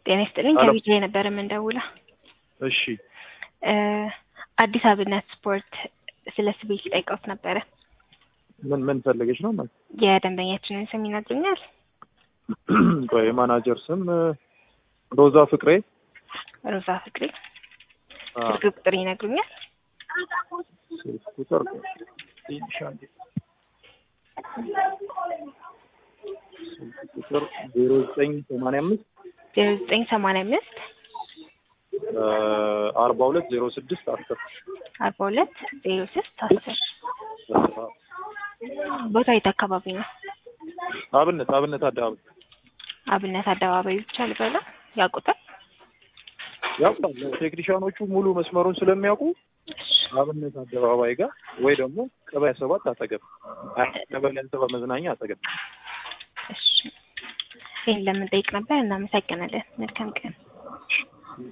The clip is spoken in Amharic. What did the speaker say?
ጤና ይስጥልኝ። ሄሎ። ከቢጃ የነበረ የምንደውለው እሺ እ አዲስ አብነት ስፖርት ስለ ስቤት ጠይቀውት ነበረ። ምን ምን ፈልገሽ ነው? ምን የደንበኛችንን ስም ይነግሩኛል? ቆይ የማናጀር ስም እ፣ ሮዛ ፍቅሬ። ሮዛ ፍቅሬ። አ፣ ስልክ ቁጥር ይነግሩኛል? ስልክ ቁጥር ትንሽ አንዴ። ስልክ ቁጥር ዜሮ ዘጠኝ ሰማንያ አምስት ዜሮ ዘጠኝ ሰማንያ አምስት አርባ ሁለት ዜሮ ስድስት አስር አርባ ሁለት ዜሮ ስድስት አስር ቦታ የት አካባቢ ነው? አብነት አብነት አደባባይ አብነት አደባባይ ብቻ ልበለው ያውቁታል? ያውቃል። ቴክኒሻኖቹ ሙሉ መስመሩን ስለሚያውቁ አብነት አደባባይ ጋር ወይ ደግሞ ቀበሌ ሰባት አጠገብ አይ፣ ቀበሌ ሰባት መዝናኛ አጠገብ እሺ ይህን ለምን ጠይቅ ነበር። እናመሰግናለን። መልካም ቀን